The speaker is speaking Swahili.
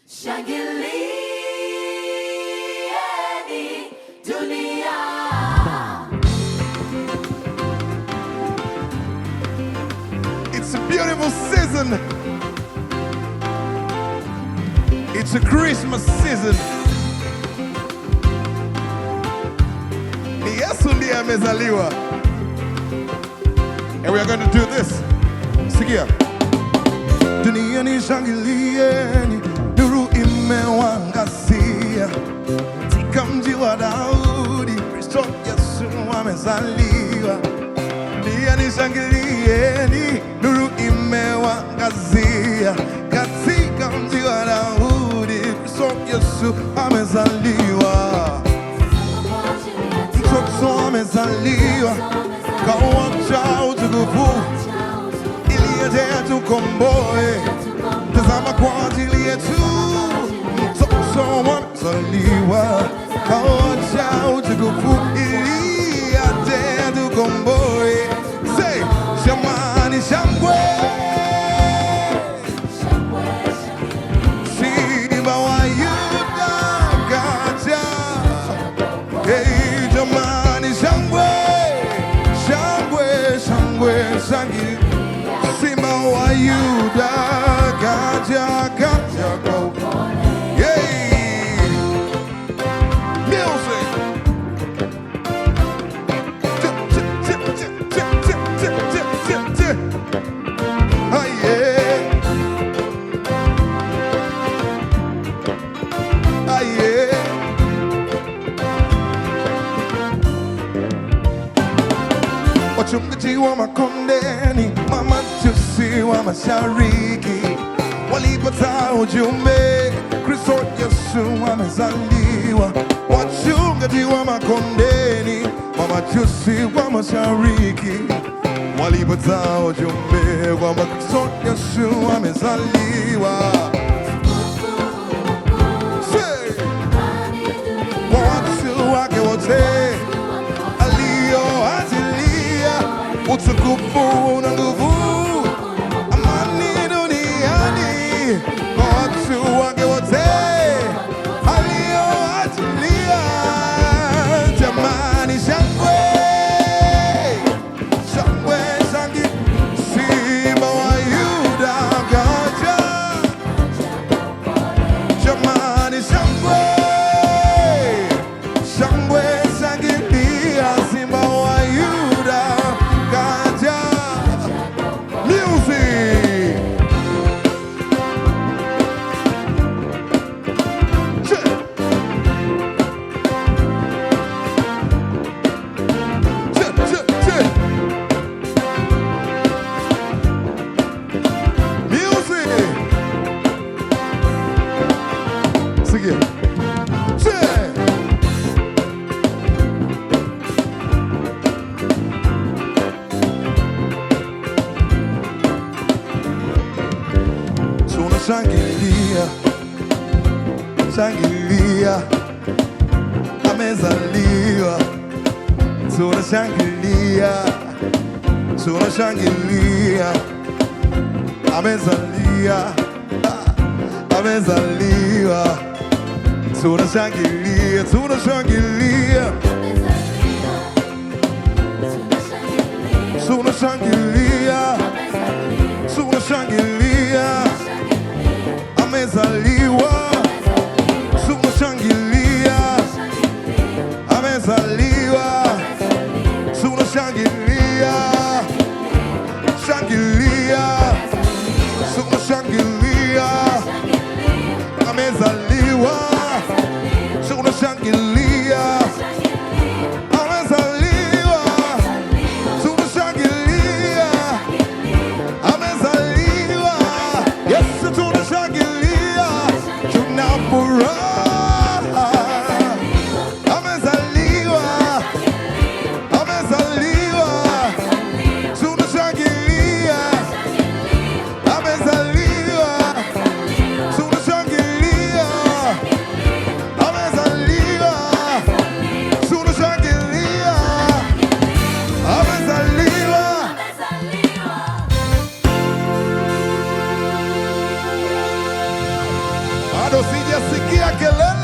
Shangilieni dunia. It's a beautiful season. It's a Christmas season. Ni Yesu ndiye amezaliwa. And we are going to do this. Sikia. Duniani shangilieni, nuru imewangazia. Katika mji wa Daudi, Kristo Yesu amezaliwa. Duniani shangilieni, nuru imewangazia. Katika mji wa Daudi, Kristo Yesu amezaliwa. Mtoto amezaliwa, kawacha utukufu ili aje atukomboe. Tazama kwa ajili yetu, mtoto amezaliwa, kawacha utukufu ili aje atukomboe. Say, shamani shangwe, simba wa Yuda kaja. Hey, jamani, shangwe, shangwe, shangwe, shangi, simba wa Yuda kaja, kaja kwa upole. Hey, music. Tip, tip, tip, tip, tip, tip, tip, tip, tip, tip. Ah, yeah. Ah, yeah. Wachungaji wa makondeni, mamajusi wa mashariki walipata ujumbe, Kristo Yesu amezaliwa. Wachungaji wa makondeni, mamajusi wa mashariki walipata ujumbe kwamba Kristo Yesu amezaliwa. Say, Kwa watu wake wote aliyoachilia utukufu na nguvu, amani duniani kwa watu wake wote aliyoachilia. Jamani, shangwe shangwe, shangi, simba wa Yuda kaja. Jamani, shangwe shangwe, shangilia, simba wa Yuda kaja. Music. Che. Che, che, che. Music. Sigue. Che. Tunashangilia, shangilia, amezaliwa. Tunashangilia, tunashangilia, amezalia, ah, amezaliwa. Tunashangilia, tunashangilia, tunashangilia, tunashangilia, amezaliwa. Tunashangilia, amezaliwa. Tunashangilia, shangilia, tunashangilia, amezaliwa. Tunashangilia, amezaliwa. Tunashangilia, amezaliwa. Yesu tunashangilia, tuna furaha. Amezaliwa, amezaliwa. Tunashangilia, amezaliwa. Tunashangilia, amezaliwa. Tunashangilia, amezaliwa. bado sijasikia kelele